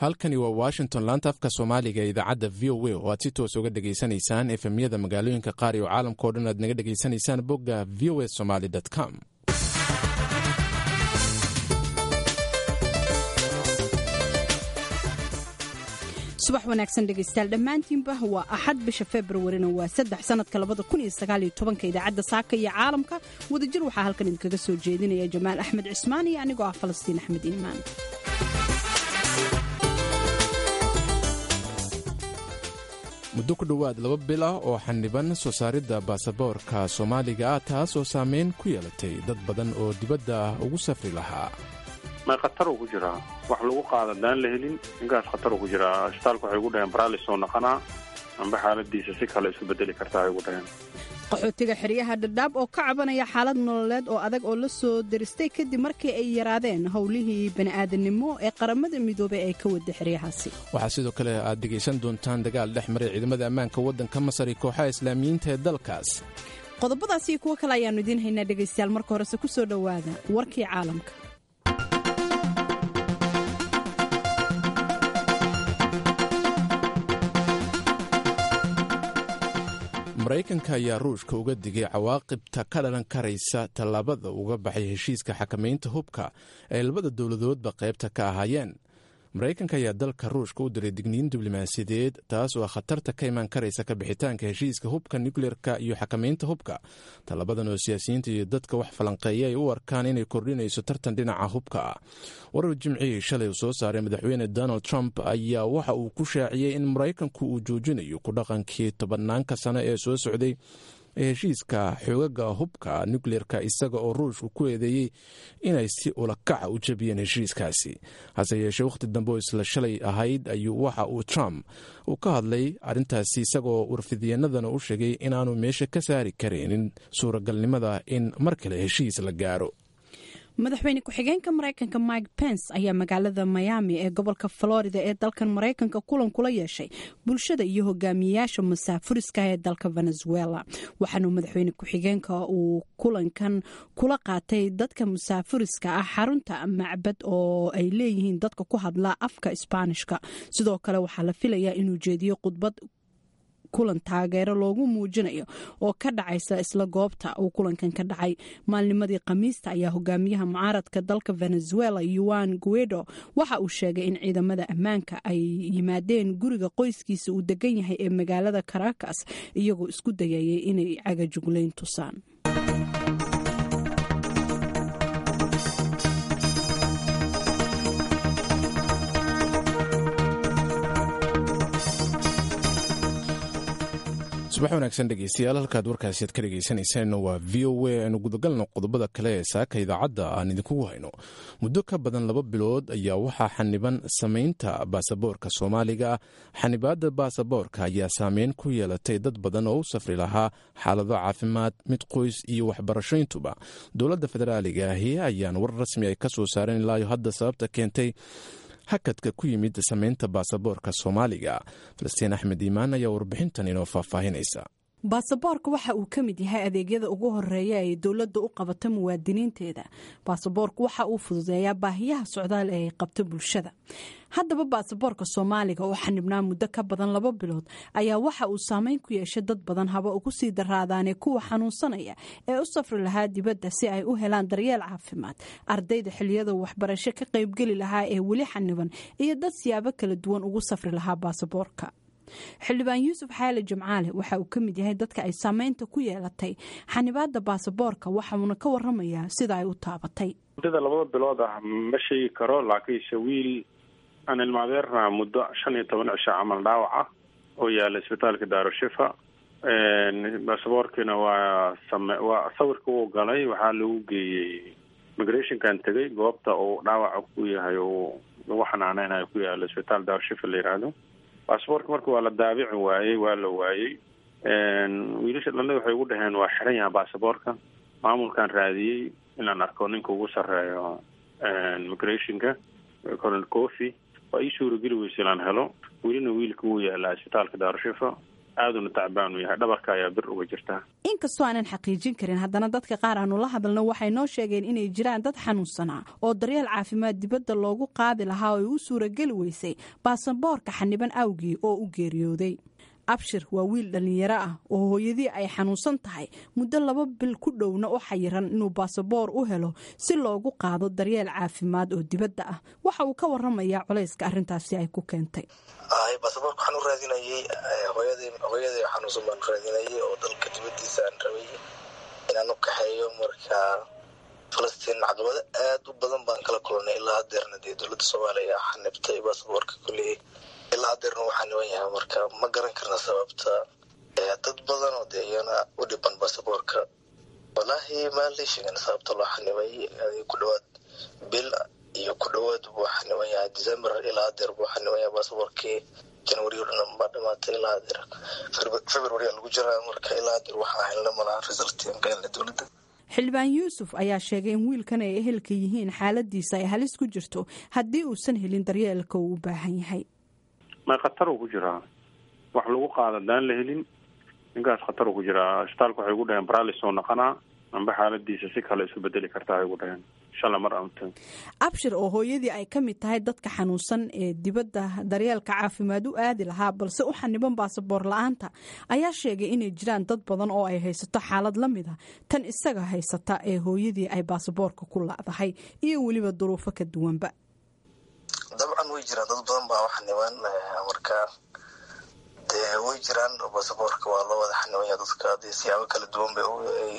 halkani waa washington laanta afka soomaaliga ee idaacadda v o a oo aad si toos uga dhegaysanaysaan efemyada magaalooyinka qaar iyo caalamka o dhan aad naga dhegaysanaysaan bogga v o a somaly com subax wanaagsan dhegaystayaal dhammaantiinba waa axad bisha februarina waa saddex sanadka labada kun iyo sagaal iyo tobanka idaacadda saaka iyo caalamka wadajir waxaa halkan idinkaga soo jeedinaya jamaal axmed cismaan iyo anigoo ah falastiin axmed iimaan muddo ku dhowaad laba bil ah oo xaniban soo saaridda baasaboorka soomaaliga ah taas oo saameyn ku yeelatay dad badan oo dibadda ugu safri lahaa may khataruu ku jiraa wax lagu qaada daan la helin ninkaas khataruu ku jiraa isbitaalka waxay ugu dhaheen baralis oo naqanaa amba xaaladiisa si kale isu bedeli kartaa ay ugu dhaheen qaxootiga xeryaha dhadhaab oo ka cabanaya xaalad nololeed oo adag oo la soo deristay kadib markii ay yaraadeen howlihii bani'aadanimo ee qaramada midoobey ay ka wada xeryahaasi waxaa sidoo kale aad dhegaysan doontaan dagaal dhex maray ciidamada ammaanka waddanka masar iyo kooxaha islaamiyiinta ee dalkaas qodobadaas iyo kuwo kale ayaannu idiin haynaa dhegaystayaal marka horese ku soo dhowaada warkii caalamka maraykanka ayaa ruushka uga digay cawaaqibta ka dhalan karaysa tallaabada uga baxay heshiiska xakamaynta hubka ee labada dowladoodba qaybta ka ahaayeen maraykanka ayaa dalka ruushka u diray digniin diblomaasiyadeed taas oo khatarta ka imaan karaysa ka bixitaanka heshiiska hubka nukleerka iyo xakamaynta hubka tallabadan oo siyaasiyiinta iyo dadka wax falanqeeya ay u arkaan inay kordhinayso tartan dhinaca hubka ah warar jimcihii shalay uu soo saaray madaxweyne donald trump ayaa waxa uu ku shaaciyey in maraykanku uu joojinayo ku dhaqankii tobanaanka sano ee soo socday ee heshiiska xoogaga hubka nukleerka isaga oo ruushku ku eedeeyey inay si ulakaca u jabiyeen heshiiskaasi hase yeeshee wakhti dambe oo isla shalay ahayd ayuu waxa uu trump uu ka hadlay arrintaasi isagaoo warfidyanadana u sheegay inaanu meesha ka saari karaynin suuragalnimada in mar kale heshiis la gaaro madaxweyne ku-xigeenka maraykanka mike pence ayaa magaalada miami ee gobolka florida ee dalkan maraykanka kulan kula yeeshay bulshada iyo hogaamiyeyaasha masaafuriska ee dalka venezuela waxaanu madaxweyne ku-xigeenka uu kulankan kula qaatay dadka musaafuriska ah xarunta macbad oo ay leeyihiin dadka ku hadla afka isbaanishka sidoo kale waxaa la filayaa inuu jeediyo khudbad kulan taageero loogu muujinayo oo ka dhacaysa isla goobta uu kulankan ka dhacay maalnimadii khamiista ayaa hogaamiyaha mucaaradka dalka venezuela yuan guedo waxa uu sheegay in ciidamada ammaanka ay yimaadeen guriga qoyskiisa uu degan yahay ee magaalada caracas iyagoo isku dayayay inay cagajuglayn tusaan subax wanaagsan dhegeystayaal halkaad warkaasi aad ka dhegeysaneyseen waa v o a aanu gudagalno qodobada kale ee saaka idaacadda aan idinkugu hayno muddo ka badan laba bilood ayaa waxaa xaniban samaynta baasaboorka soomaaliga xanibaadda baasaboorka ayaa saameyn ku yeelatay dad badan oo u safri lahaa xaalado caafimaad mid qoys iyo waxbarashoyntuba dowladda federaaliga ahi ayaan war rasmi ay ka soo saareen ilaayo hadda sababta keentay hakadka ku yimid samaynta baasaboorka soomaaliga falastiin axmed iimaan ayaa warbixintan inoo faahfaahinaysa baasaboorka waxa uu ka mid yahay adeegyada ugu horeeya ay dowladda u qabato muwaadiniinteeda baasaboorku waxa uu fududeeyaa baahiyaha socdaal ee ay qabto bulshada haddaba baasaboorka soomaaliga oo xanibnaa muddo ka badan laba bilood ayaa waxa uu saameyn ku yeeshay dad badan haba ugu sii daraadaanee kuwa xanuunsanaya ee u safri lahaa dibadda si ay u helaan daryeel caafimaad ardayda xiliyada waxbarasho ka qaybgeli lahaa ee weli xaniban iyo dad siyaabo kala duwan ugu safri lahaa baasaboorka xildhibaan yuusuf xaali jimcaale waxa uu ka mid yahay dadka ay saameynta ku yeelatay xanibaada baasaboorka waxauna ka waramayaa sida ay u taabatay muddada labada bilood ah ma sheegi karo laakiinse wiil aan ilmaadeerna muddo shan iyo toban cisho camal dhaawac ah oo yaala isbitaalka daarushifa baasaboorkiina waa same waa sawirka uu galay waxaa lagu geeyey migrationkan tegay goobta uu dhaawaca ku yahay uu lagu xanaaneynayo ku yaalo isbitaal daarushifa la yidhaahdo baasaboorka marka waa la daabici waayey waa la waayey wiilasha dhalada waxay ugu dhaheen waa xiran yaha baasaboorka maamulkan raadiyey inaan arko ninka ugu sarreeyo migrationka colonel coffy waa ii suurageli weysa inaan helo welina wiilka wuu yaalaa isbitaalka daarushifa aaduna tacbaan u yahay dhabarka ayaa bir uga jirta inkastoo aanan xaqiijin karin haddana dadka qaar aanu la hadalno waxay noo sheegeen inay jiraan dad xanuunsanaa oo daryeel caafimaad dibadda loogu qaadi lahaa oo ay u suurageli weysay baasaboorka xaniban awgii oo u geeriyooday abshir waa wiil dhallinyaro ah oo hooyadii ay xanuunsan tahay muddo laba bil ku dhowna u xayiran inuu baasaboor u helo si loogu qaado daryeel caafimaad oo dibadda ah waxa uu ka waramayaa culayska arrintaasi ay ku keentay baasaboorka waxaan u raadinayay hooyaday xanuunsan baan raadinayay oo dalka dibadiisa aan rabay inaan u kaxeeyo marka falastiin caqabado aad u badan baan kala kulanay ilaa hadeerna dee dowladda soomaaliya xanibtay baasaboorka kuley ilaa hadeerna waxaa niban yahay marka ma garan karna sababta dad badan oo dee iyana u dhiban baasaboorka walaahi maalii sheegan sababta loo xanibay ku dhawaad bil iyo ku dhawaad buu xaniban yahay december ilaa hadeer buu xaniban yahay baasaboorkii january o dhan baa dhamaatay ilaa hadeer february lagu jiraa marka ilaa hadeer waxaa helna malaha resultiin ka helna dowladda xildhibaan yuusuf ayaa sheegay in wiilkan ay ehelka yihiin xaaladiisa ay halis ku jirto haddii uusan helin daryeelka uu u baahan yahay may khatar uu ku jiraa wax lagu qaada daan la helin ninkaas khatar uu ku jiraa isbitaalka waxay ugu dhaheen baralis oo naqanaa amba xaaladiisa si kale isu bedeli kartaa ay ugu dhaheen shala mar amta abshir oo hooyadii ay ka mid tahay dadka xanuunsan ee dibadda daryeelka caafimaad u aadi lahaa balse u xaniban baasaboor la-aanta ayaa sheegay inay jiraan dad badan oo ay haysato xaalad la mid a tan isaga haysata ee hooyadii ay baasaboorka ku lacdahay iyo weliba duruufo ka duwanba dabcan way jiraan dad badan baa xaniban marka dee way jiraan baasaboorka waa loo wada xanibanya dadka dee siyaabo kala duwan bay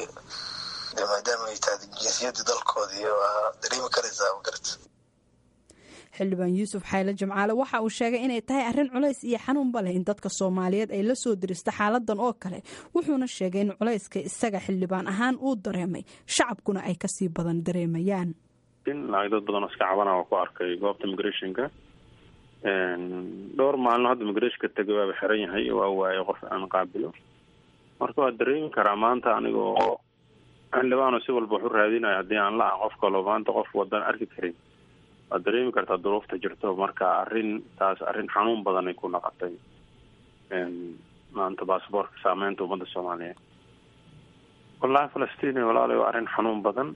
de maadaama ay tahay jinsiyadda dalkoodii waa dareemi karaysaa magarata xildhibaan yuusuf xayle jimcaale waxa uu sheegay inay tahay arrin culays iyo xanuunba leh in dadka soomaaliyeed ay la soo dirista xaaladan oo kale wuxuuna sheegay in culayska isaga xildhibaan ahaan uu dareemay shacabkuna ay kasii badan dareemayaan in lacag dad badan oo iska cabana waa ku arkay goobta migrationka dhowr maalino hadda migrationka tegay waaba xiran yahay waa waayay qof aan qaabilo marka waa dareemi karaa maanta anigoo xildhibaano si walba wax u raadinayo haddii aan la ah qof kaloo maanta qof wadan arki karin waad dareemi kartaa duruufta jirto marka arrin taas arrin xanuun badanay ku naqatay maanta baasaboorka saameynta ummadda soomaaliyeed wallahi falastiin walaala waa arrin xanuun badan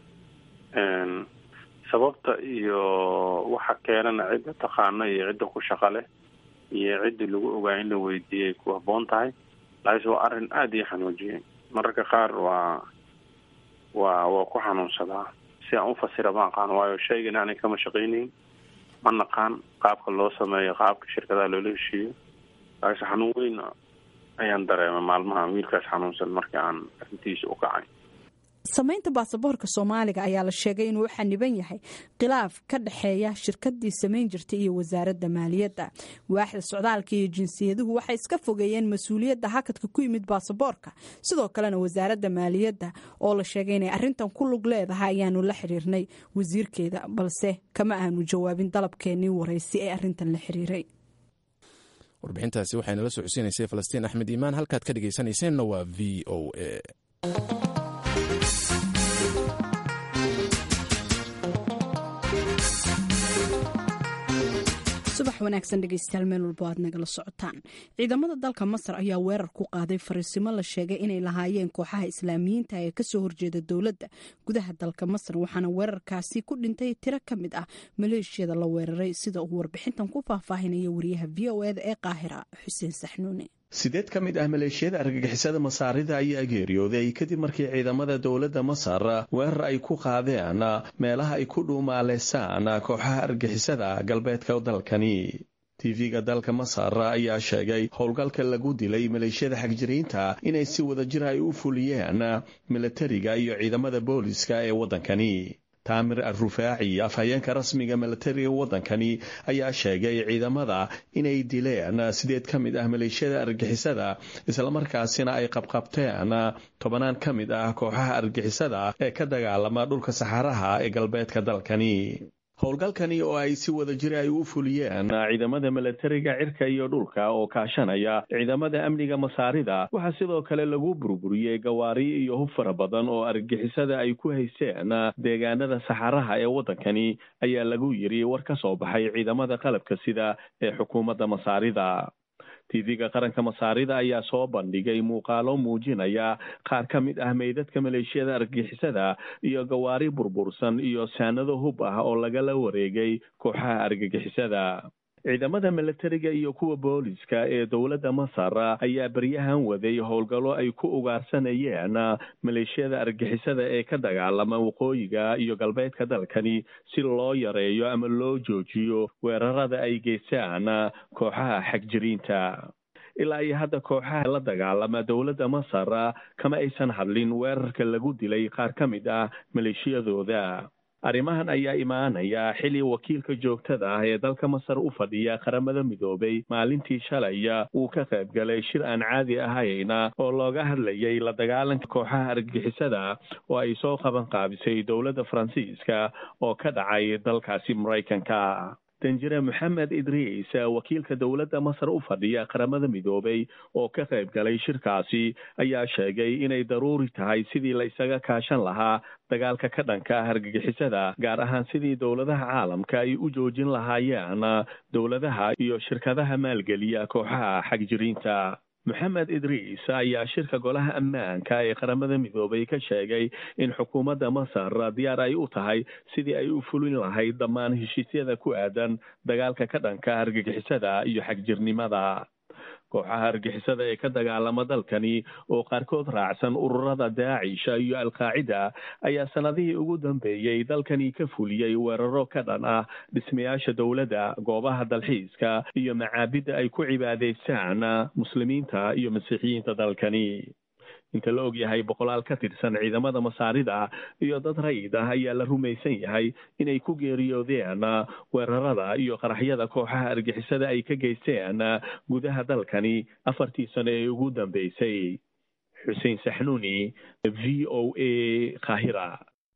sababta iyo waxa keenana cidda taqaana iyo cidda ku shaqa leh iyo ciddii lagu ogaa in la weydiiyay ku habboon tahay laakiinse waa arrin aada ii xanuujiyay mararka qaar waa waa waa ku xanuunsadaa si aan ufasira ma aqaan waayo shaygan aanay kama shaqaynayn ma naqaan qaabka loo sameeyo qaabka shirkadaha loola heshiiyo laakiinse xanuun weyn ayaan dareemay maalmaha wiilkaas xanuunsan markii aan arrintiisa u kacay samaynta baasaboorka soomaaliga ayaa la sheegay inuu u xaniban yahay khilaaf ka dhexeeya shirkadii samayn jirtay iyo wasaaradda maaliyadda waaxda socdaalka iyo jinsiyaduhu waxay iska fogeeyeen mas-uuliyadda hakadka ku yimid baasaboorka sidoo kalena wasaaradda maaliyadda oo la sheegay inay arrintan ku lug leedahay ayaanu la xiriirnay wasiirkeeda balse kama aanu jawaabin dalabkeenii waraysi ee arrintan la xiriiray warbixintaasi waxay nala socodsiinaysay falastiin axmed iimaan halkaad ka dhegaysanayseena waa v o a subax wanaagsan dhegeystayaal meel walbo aad nagala socotaan ciidamada dalka masar ayaa weerar ku qaaday fariisimo la sheegay inay lahaayeen kooxaha islaamiyiinta ee kasoo horjeeda dowladda gudaha dalka masar waxaana weerarkaasi ku dhintay tiro ka mid ah maleeshiyada la weeraray sida uu warbixintan ku faahfaahinaya wariyaha v o eda ee qaahira xuseen saxnuune sideed ka mid ah maleeshiyada argagixisada masaarida ayaa geeriyooday kadib markii ciidamada dowladda masar weerar ay ku qaadeen meelaha ay ku dhuumaaleysaan kooxaha argagixisada galbeedka dalkani tv-ga dalka masar ayaa sheegay howlgalka lagu dilay maleeshiyada xagjiriinta inay si wadajir ay u fuliyeen milatariga iyo ciidamada booliska ee waddankani taamir al-rufaaci afhayeenka rasmiga milatariga waddankani ayaa sheegay ciidamada inay dileen sideed ka mid ah maleeshiyada argixisada islamarkaasina ay qabqabteen tobanaan ka mid ah kooxaha argixisada ee ka dagaalama dhulka saxaraha ee galbeedka dalkani howlgalkani oo ay si wada jira ay u fuliyeen ciidamada milatariga cirka iyo dhulka oo kaashanaya ciidamada amniga masaarida waxaa sidoo kale lagu burburiyey gawaari iyo hub fara badan oo argixisada ay ku haysteen deegaanada saxaraha ee waddankani ayaa lagu yiri war ka soo baxay ciidamada qalabka sida ee xukuumadda masaarida tv-ga qaranka masaarida ayaa soo bandhigay muuqaalo muujinaya qaar ka mid ah meydadka maleeshiyada argagixisada iyo gawaari burbursan iyo saanado hub ah oo lagala wareegay kooxaha argagixisada ciidamada milatariga iyo kuwa booliska ee dowladda masar ayaa beryahan waday howlgallo ay ku ugaarsanayeen maleeshiyada argixisada ee ka dagaalama waqooyiga iyo galbeedka dalkani si loo yareeyo ama loo joojiyo weerarada ay geystaan kooxaha xagjiriinta ilaa iyo hadda kooxaha la dagaalama dowladda masar kama aysan hadlin weerarka lagu dilay qaar ka mid ah maleeshiyadooda arrimahan ayaa imaanaya xili wakiilka joogtada ah ee dalka masar u fadhiya qaramada midoobay maalintii shalaya uu ka qayb galay shir aan caadi ahayna oo looga hadlayay la dagaalanka kooxaha argagixisada oo ay soo qaban qaabisay dowladda faransiiska oo ka dhacay dalkaasi maraykanka danjire moxamed idriis wakiilka dowladda masar u fadhiya qaramada midoobay oo ka qayb galay shirkaasi ayaa sheegay inay daruuri tahay sidii la isaga kaashan lahaa dagaalka ka dhanka ah argagixisada gaar ahaan sidii dowladaha caalamka ay u joojin lahaayeen dowladaha iyo shirkadaha maalgeliya kooxaha xagjiriinta moxamed idriis ayaa shirka golaha ammaanka ee qaramada midoobay ka sheegay in xukuumadda masar diyaar ay u tahay sidii ay u fulin lahayd dhammaan heshiisyada ku aadan dagaalka ka dhanka argagixisada iyo xagjirnimada kooxaha argixisada ee ka dagaalama dalkani oo qaarkood raacsan ururada daacisha iyo alqaacida ayaa sanadihii ugu dambeeyey dalkani ka fuliyey weeraro ka dhan ah dhismayaasha dowladda goobaha dalxiiska iyo macaabidda ay ku cibaadaystaan muslimiinta iyo masiixiyiinta dalkani inta la og yahay boqolaal ka tirsan ciidamada masaarida iyo dad rayid ah ayaa la rumaysan yahay inay ku geeriyoodeen weerarada iyo qaraxyada kooxaha argixisada ay ka geysteen gudaha dalkani afartii sano ee ugu dambeysay xuseen saxnuuni v o a kahira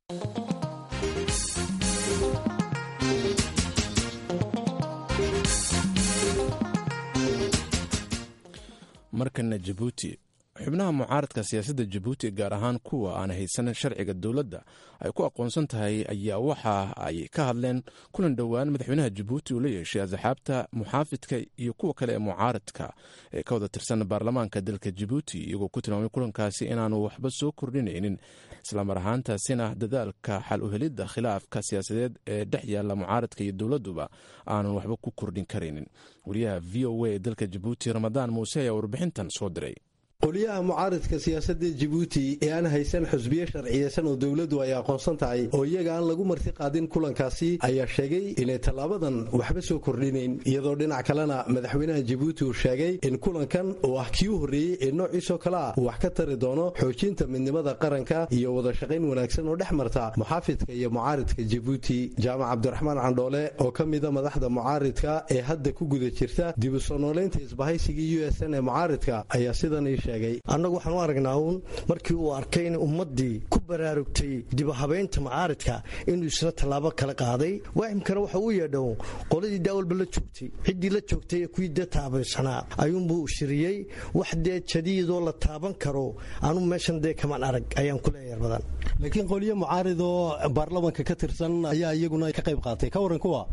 markana jabuuti xubnaha mucaaradka siyaasadda jabuuti gaar ahaan kuwa aan haysan sharciga dowladda ay ku aqoonsan tahay ayaa waxa ay ka hadleen kulan dhowaan madaxweynaha jabuuti uu la yeeshay asxaabta muxaafidka iyo kuwa kale ee mucaaradka ee ka wada tirsan baarlamaanka dalka jabuuti iyagoo ku tilmaamay kulankaasi inaanu waxba soo kordhinaynin islamar ahaantaasina dadaalka xal uhelidda khilaafka siyaasadeed ee dhex yaalla mucaaradka iyo dowladduba aanan waxba ku kordhin karaynin wariyaha v o a ee dalka jabuuti ramadaan muuse ayaa warbixintan soo diray qoliyaha mucaaridka siyaasadda jabuuti ee aan haysan xusbiye sharciyeysan oo dowladdu ay aqoonsan tahay oo iyaga aan lagu marti qaadin kulankaasi ayaa sheegay inay tallaabadan waxba soo kordhinayn iyadoo dhinac kalena madaxweynaha jabuuti uu sheegay in kulankan oo ah kii u horreeyey ee noociisoo kale ah uu wax ka tari doono xoojinta midnimada qaranka iyo wada shaqayn wanaagsan oo dhex marta muxaafidka iyo mucaaridka jabuuti jaamac cabdiraxmaan candhoole oo ka mida madaxda mucaaridka ee hadda ku guda jirta dib u soo noolaynta isbahaysigii u s n ee mucaaridka ayaa sidan annagu waxaan u aragnaa uun markii uu arkay in ummaddii ku baraarugtay dibahabaynta mucaaridka inuu isna tallaabo kala qaaday waahimkana waxa uu yeedhow qoladii daawalba la joogtay ciddii la joogtay ee kuwii dee taabaysanaa ayuunbuu shiriyey wax dee jadiidoo la taaban karo anuu meeshan dee kamaan arag ayaan ku leeyahay badan laakiin qolyo mucaarid oo baarlamanka ka tirsan ayaa iyaguna ka qayb qaatay ka waran kuwa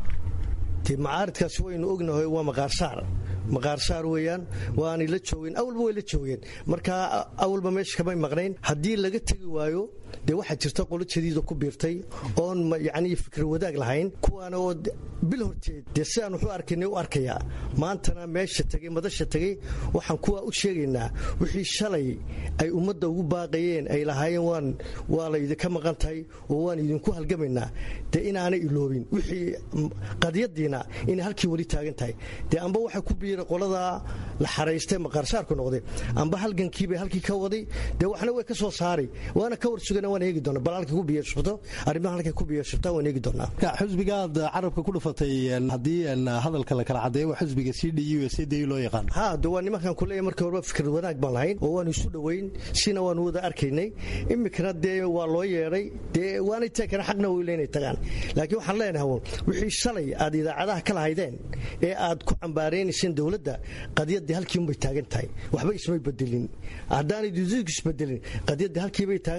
de mucaaridkaasi waynu ognahay waa maqaarsaar maqaarsaar weeyaan waanay la joogeen awalba way la joogeen marka awalba meesha kamay maqnayn haddii laga tegi waayo dee waxaa jirta qolo jadiida ku biirtay oon yacnii fikir wadaag lahayn kuwaana oo bil horteed dee sidaan wuxuu arkaynay u arkayaa maantana meesha tegey madasha tegey waxaan kuwaa u sheegaynaa wixii shalay ay ummadda ugu baaqayeen ay lahaayeen waan waa laydinka maqan tahay oo waan idinku halgamaynaa dee inaanay iloobin wixii qadiyadiina inay halkii weli taagan tahay dee amba waxay ku biira qoladaa la xaraystay maqaarsaarku noqday amba halgankiibay halkii ka waday dee waxna way ka soo saaray waana ka warsugana waan eegi doona bal halkay ku biyashubto arrimaha halkay ku biyashubtaa waan eegi doonaa xusbigaad carabka ku dhufatay haddii hadalka la kala cadeeyo waa xusbiga c d u c d loo yaqaan ha de waa nimankan kuleeya markii horeba fikir wanaag baan lahayn oo waanu isu dhoweyn sina waanu wada arkaynay iminkana dee waa loo yeedhay dee waanay teekana xaqna weyla inay tagaan laakiin waxaan leenahay wixii shalay aad idaacadaha ka lahaydeen ee aad ku cambaaraynayseen dowladda qadiyadii halkiinbay taagan tahay waxba ismay bedelin haddaanay dudugu isbedelin qadiyadii halkiibay taagan tahay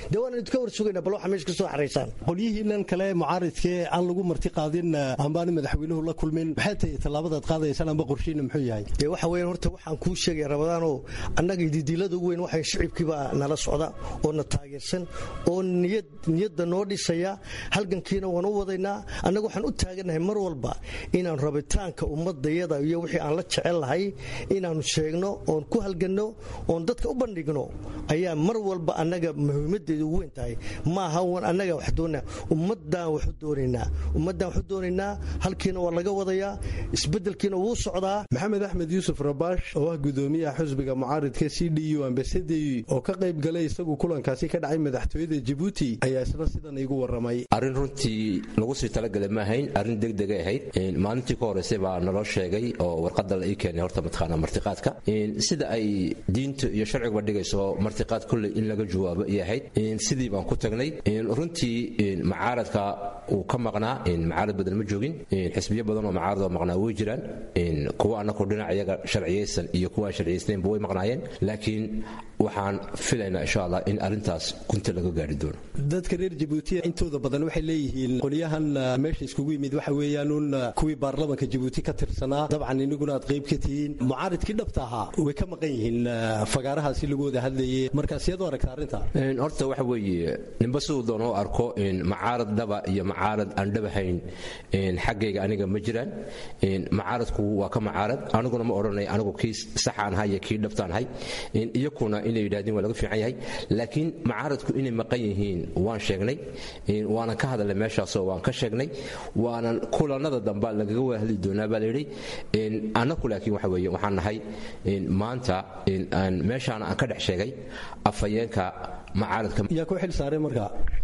dee waana idinka war sugayna bal waxa meesha ka soo xaraysaan qolyihiinan kale mucaaridkee aan lagu marti qaadin ambaani madaxweynuhu la kulmin maxay tahay tallaabadaad qaadaysaan amba qorshiina muxuu yahay dee waxa weeyaan horta waxaan kuu sheegaya rabadaanoo annaga didiilada ugu weyn waxay shicibkiibaa nala socda oo na taageersan oo niyad niyadda noo dhisaya halgankiina waan u wadaynaa annaga waxaan u taagannahay mar walba inaan rabitaanka ummadayada iyo wixii aan la jecel lahay inaannu sheegno oon ku halganno oon dadka u bandhigno ayaa mar walba annaga muhiimadeedu ugu weyn tahay maaha wan annaga wax doona ummaddaan waxu doonaynaa ummaddaan waxu doonaynaa halkiina waa laga wadayaa isbeddelkiina wuu socdaa maxamed axmed yuusuf rabaash oo ah gudoomiyaha xusbiga mucaaridka c d u ambasadey oo ka qayb galay isagu kulankaasi ka dhacay madaxtooyada jabuuti ayaa isna sidan iigu waramay arrin runtii lagu sii talagelay ma ahayn arrin degdegay ahayd maalintii ka horeysay baa naloo sheegay oo warqada la ii keenay horta mataqaana martiqaadka sida ay diinta iyo sharciguba dhigayso martiqaad kolley in laga jawaabo ay ahayd sidii baan ku tagnay runtii macaaradka uu ka maqnaa macaarad badan ma joogin xisbiyo badan oo macaarad oo maqnaa way jiraan kuwa annaku dhinac iyaga sharciyaysan iyo kuwa aan sharciyaysnaynba way maqnaayeen laakiin waxaan filaynaa insha allah in arrintaas gunta laga gaari doono dadka reer jabuuti intooda badan waxay leeyihiin qolyahan meesha iskugu yimid waxa weeyaanuun kuwii baarlamanka jabuuti ka tirsanaa dabcan iniguna aad qayb ka tihiin mucaaridkii dhabta ahaa way ka maqan yihiin fagaarahaasi lagu wada hadlayay markaas iyad u aragta arrinta horta waxa weeye ninba siduu doona u arko macaarad dhaba iyo macaarad aan dhabahayn xaggayga aniga ma jiraan macaaradku waa ka macaarad aniguna ma odhanay anigu kii saxaan ahay iyo kii dhabtaan ahay iyakuna inay yidhahdeen waa laga fiican yahay laakiin macaaradku inay maqan yihiin waan sheegnay waanan ka hadalnay meeshaasoo waan ka sheegnay waanan kulanada damba lagaga wada hadli doonaa baa layidhi annaku laakiin waxa weeye waxaan nahay maanta meeshaana aan ka dhex sheegay afhayeenka macaaradka yaa ku xil saaray marka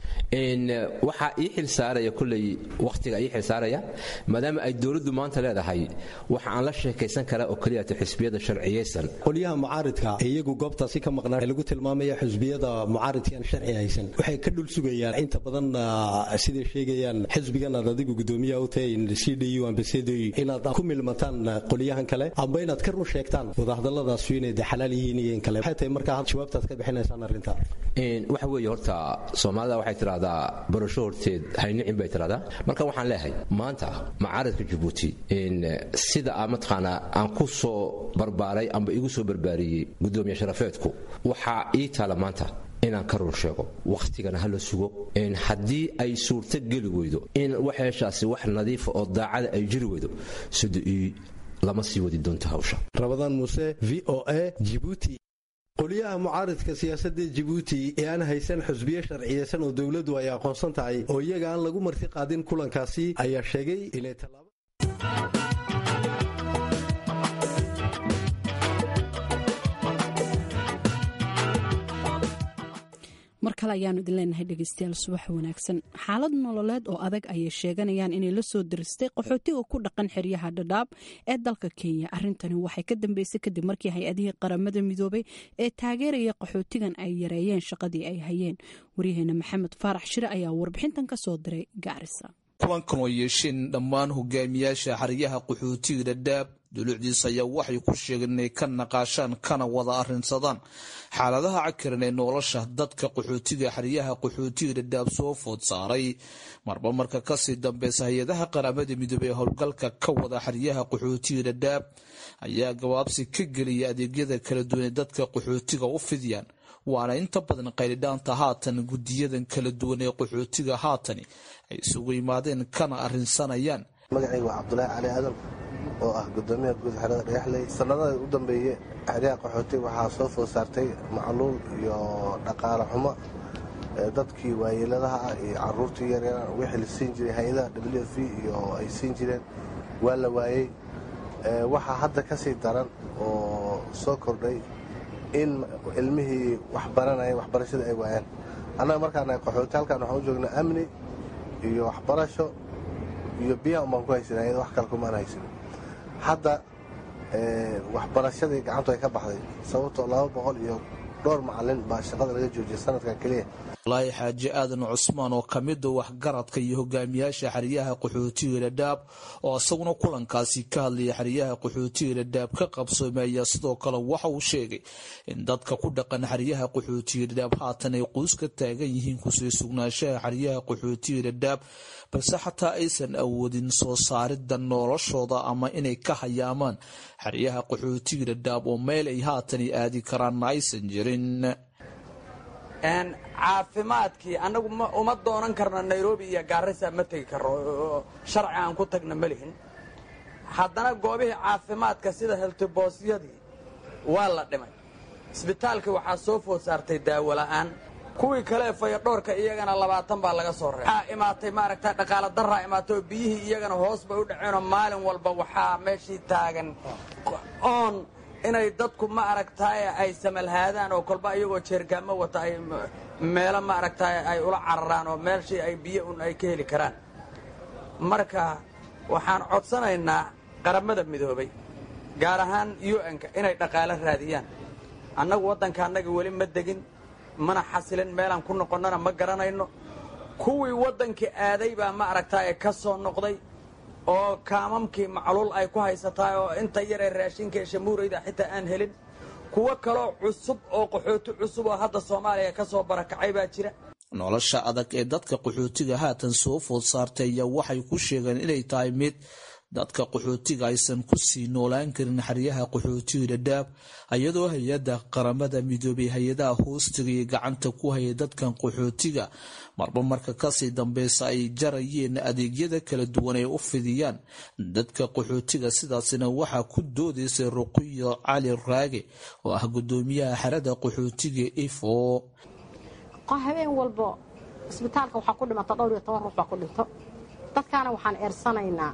waxaa ii xil saaraya kulley wakhtiga ii xil saaraya maadaama ay dowladdu maanta leedahay waxa aan la sheekaysan karaa oo keliyata xisbiyada sharciyaysan qolyaha mucaaridka ee iyagu goobtaasi ka maqnaa ee lagu tilmaamaya xisbiyada mucaaridkaan sharci haysan waxay ka dhul sugayaan inta badan siday sheegayaan xisbigan aad adigu gudoomiyaha u tahay c d u ambasadoy inaad ku milmataan qolyahan kale amba inaad ka run sheegtaan wadahadalladaasu inay de xalaal yihiin iyo in kale waxay tahay markaa jawaabtaad ka bixinaysaan arrinta waxa weeye horta soomaalida waxay tidhahdaa barasho horteed haynicin bay tidhahdaa marka waxaan leeyahay maanta macaaradka jabuuti sida a mataqaanaa aan ku soo barbaaray amba igu soo barbaariyey gudoomiye sharafeedku waxaa ii taala maanta inaan ka run sheego wakhtigana hala sugo haddii ay suurto geli weydo in waxeeshaasi wax nadiifa oo daacada ay jiri weydo sida ii lama sii wadi doonto hawsha rabadaan muuse v o a jibuuti qoliyaha mucaaridka siyaasadda jabuuti ee aan haysan xusbiyo sharciyeysan oo dowladdu ay aqoonsan tahay oo iyaga aan lagu marti qaadin kulankaasi ayaa sheegay inay tallaabo mar kale ayaanu idin leenahay dhegeystayaal subax wanaagsan xaalad nololeed oo adag ayay sheeganayaan inay la soo diristay qaxootiga ku dhaqan xeryaha dhadhaab ee dalka kenya arintani waxay ka dambeysay kadib markii hay-adihii qaramada midoobay ee taageeraya qaxootigan ay yareeyeen shaqadii ay hayeen waryaheena maxamed faarax shire ayaa warbixintan ka soo diray gaarisa kulankan oo yeesheen dhammaan hogaamiyaasha xeryaha qaxootiga dhadhaab dulucdiis ayaa waxay ku sheegeen inay ka naqaashaan kana wada arrinsadaan xaaladaha cakiran ee nolosha dadka qaxootiga xeryaha qaxootiga dhadhaab soo food saaray marba marka kasii dambeysa hay-adaha qaramada midoobey ee howlgalka ka wada xeryaha qaxootiga dhadhaab ayaa gabaabsi ka geliya adeegyada kala duwan ee dadka qaxootiga u fidiyaan waana inta badan qaylidhaanta haatan gudiyadan kala duwan ee qaxootiga haatani ay isugu yimaadeen kana arrinsanayaan magacayga waa cabdulaahi cali aadan oo ah gudoomiyaha guud xerada dhagaxley sanadada u dambeeye xeryaha qaxooti waxaa soo food saartay macluul iyo dhaqaale xumo dadkii waayeeladaha ah iyo caruurtii yaryar wixii la siin jiray hay-adaha w f iyo ay siin jireen waa la waayey waxaa hadda ka sii daran oo soo kordhay in ilmihii wax baranaya waxbarashada ay waayaan annaga markaana qaxooti halkaan waxaan u joognaa amni iyo waxbarasho iyo biyaha umbaan ku haysan ayada wax kale kumaan haysan hadda waxbarashadii gacantu ay ka baxday sababtoo laba boqol iyo dhowr macalin baa shaqada laga joojiyay sanadkan keliya walaahi xaaji aadan cusmaan oo ka mida waxgaradka iyo hogaamiyaasha xeryaha qaxootiga dhadhaab oo isaguna kulankaasi ka hadlaya xeryaha qaxootiga dhadhaab ka qabsoomay ayaa sidoo kale waxa uu sheegay in dadka ku dhaqan xeryaha qaxootiga dhadhaab haatan ay quus ka taagan yihiin kusii sugnaanshaha xeryaha qaxootiga dhadhaab balse xataa aysan awoodin soo saarida noloshooda ama inay ka hayaamaan xeryaha qaxootiga dhadhaab oo meel ay haatan aadi karaanna aysan jirin caafimaadkii annagu uma doonan karno nairobi iyo gaarisa ma tegi karno sharci aan ku tagna ma lihin haddana goobihii caafimaadka sida heltiboosyadii waa la dhimay isbitaalkii waxaa soo food saartay daawo la'aan kuwii kale fayadhoorka iyagana labaatan baa laga soo reebay waxaa imaatay maaragta dhaqaala daraa imaatay oo biyihii iyagana hoos bay u dhaceenoo maalin walba waxaa meeshii taagan oon inay dadku ma aragtaaye ay samalhaadaan oo kolba iyagoo jeergaamo wata ay meelo ma aragtaaye ay ula cararaan oo meeshii ay biyo un ay ka heli karaan marka waxaan codsanaynaa qaramada midoobay gaar ahaan u-nka inay dhaqaalo raadiyaan annagu waddanka annaga weli ma degin mana xasilin meelaan ku noqonnana ma garanayno kuwii waddankii aaday baa ma aragtaaye ka soo noqday oo kaamamkii macluul ay ku haysataa oo inta yaree raashinka ee shamuurayda xitaa aan helin kuwo kaloo cusub oo qaxooti cusub oo hadda soomaaliya ka soo barakacay baa jira nolosha adag ee dadka qaxootiga haatan soo food saartay ayaa waxay ku sheegeen inay tahay mid dadka qaxootiga aysan ku sii noolaan karin xeryaha qaxootiga dhadhaab iyadoo hay-adda qaramada midoobay hay-adaha hoostiga iyo gacanta ku hayay dadkan qaxootiga marba marka kasii dambeysa ay jarayeen adeegyada kala duwan ay u fidiyaan dadka qaxootiga sidaasina waxaa ku doodaysay ruqiyo cali raage oo ah gudoomiyaha xerada qaxootiga ifo habeen walbo isbitaalka waxaa ku dhimata dhowr iyo toban ruux baa ku dhinto dadkaana waxaan eersanaynaa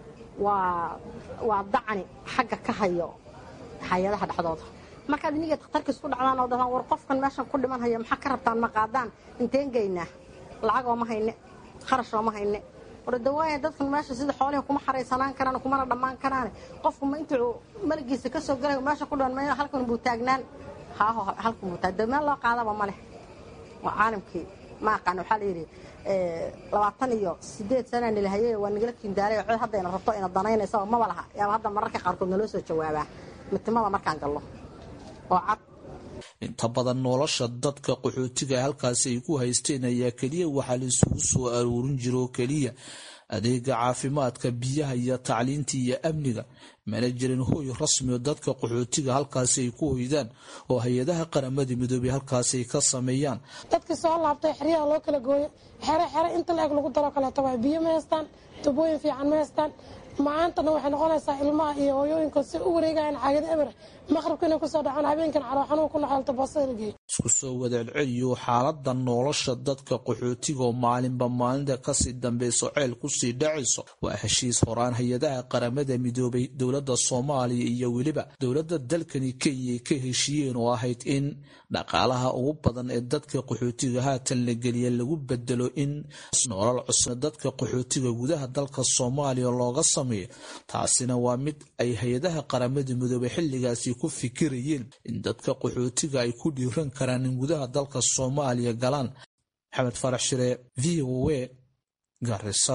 waa dacni xagga ka hayo hay-adaha dhexdooda markaad iniga dakhtarka isku dhacdaan oo dhahaan war qofkan meeshan ku dhiman haya maxaa ka rabtaan ma qaadaan inteen geynaa lacag ooma hayne kharash ooma hayne war dawaaya dadkan meesha sida xoolihi kuma xaraysanaan karaan kumana dhammaan karaane qofku ma intuu maligiisa ka soo galay meesha ku dhiman meel halkan buu taagnaan haaho halkan buu taag meel loo qaadaba ma leh waa caalamkii ma aqaan waxaa la yidhi labaatan iyo sideed sanaa nilahayey waa nagala kindaalay cod haddayna rabto ina danaynaysa maba laha yaaba hadda mararka qaarkood naloo soo jawaabaa mitimada markaan gallo oo cad inta badan nolosha dadka qaxootiga halkaasi ay ku haysteen ayaa keliya waxaa la isugu soo aruurin jira oo keliya adeega caafimaadka biyaha iyo tacliinta iyo amniga mana jirin hooy rasmi oo dadka qaxootiga halkaasi ay ku hoydaan oo hay-adaha qaramada midoobay halkaasi ay ka sameeyaan dadkii soo laabtay xeryaha loo kala gooyo xere xere inta la eg lagu daro kaleeto waa biyo ma haystaan tubooyin fiican ma haystaan macaantana waxay noqonaysaa ilmaha iyo hooyooyinka si u wareegayan caagada eber maqribka inay kusoo dhacaan habeenkan caloo xanuun ku noxolta boosada la geeyo isku soo wadacelceliyo xaalada nolosha dadka qaxootiga oo maalinba maalinta kasii dambeyso ceel kusii dhacayso waa heshiis horaan hay-adaha qaramada midoobay dowladda soomaaliya iyo weliba dowladda dalkani kenya ay ka heshiiyeen oo ahayd in dhaqaalaha ugu badan ee dadka qaxootiga haatan la geliya lagu bedelo in nolol cusub dadka qaxootiga gudaha dalka soomaaliya looga sameeyo taasina waa mid ay hay-adaha qaramada midoobay xilligaasi ku fikirayeen in dadka qaxootiga ay ku dhiiran karaan in gudaha dalka soomaaliya galaan maxamed farax shire v o a garisa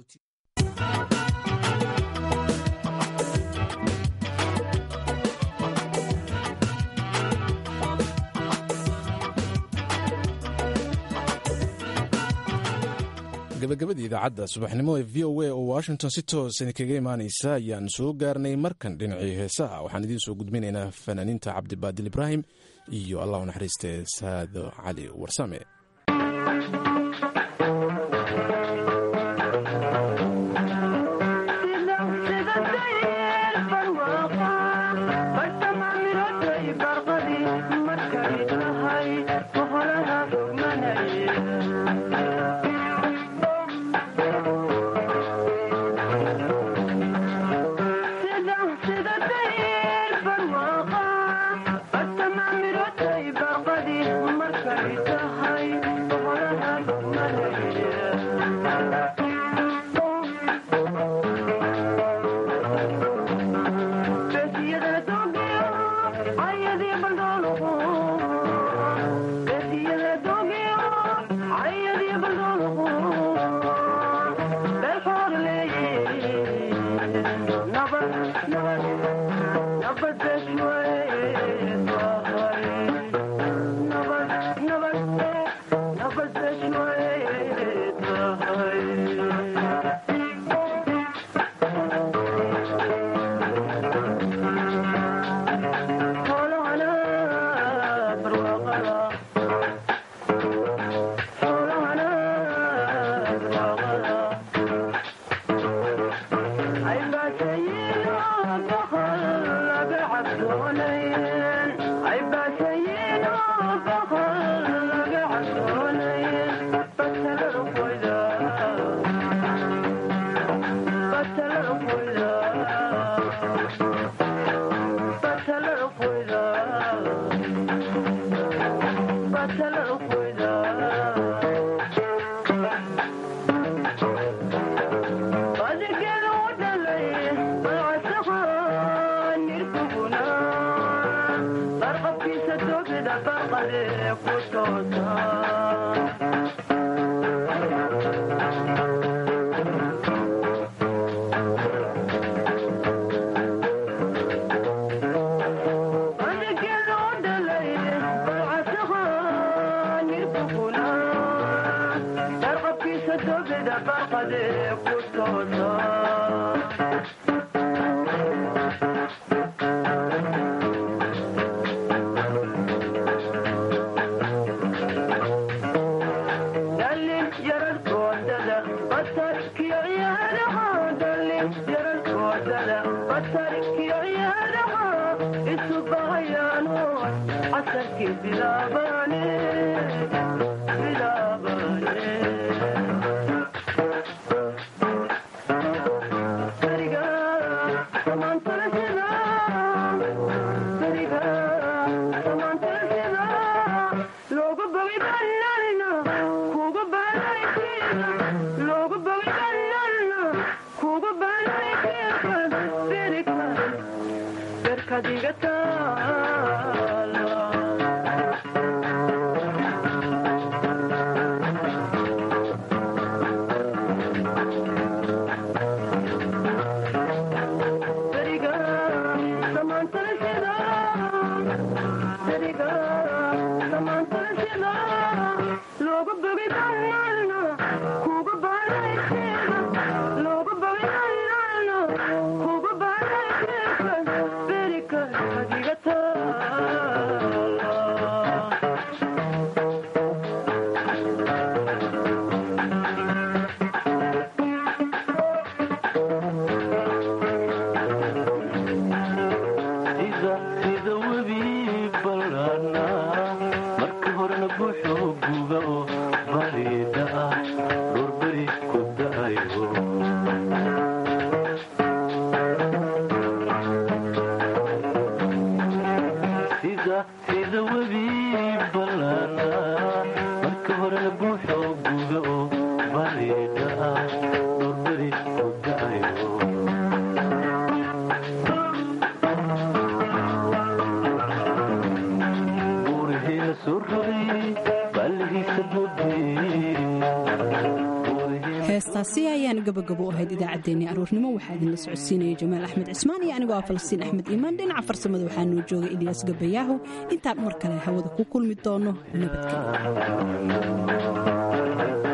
gabagabadii idaacadda subaxnimo ee v o a oo washington si toosan kaga imaanaysa ayaan soo gaarnay markan dhinacii heesaha waxaan idiin soo gudbinaynaa fanaaniinta cabdibaadil ibraahim iyo allah u naxariiste saado cali warsame Thank you. heestaasi ayaan gabagabo u ahayd idaacaddeenii aroornimo waxaa idinla socodsiinaya jamaal axmed cismaan iyo anigoo ah falastiin axmed iimaan dhinaca farsamada waxaa noo joogay ilyaas gabayaahu intaan mar kale hawada ku kulmi doono nabadgelyo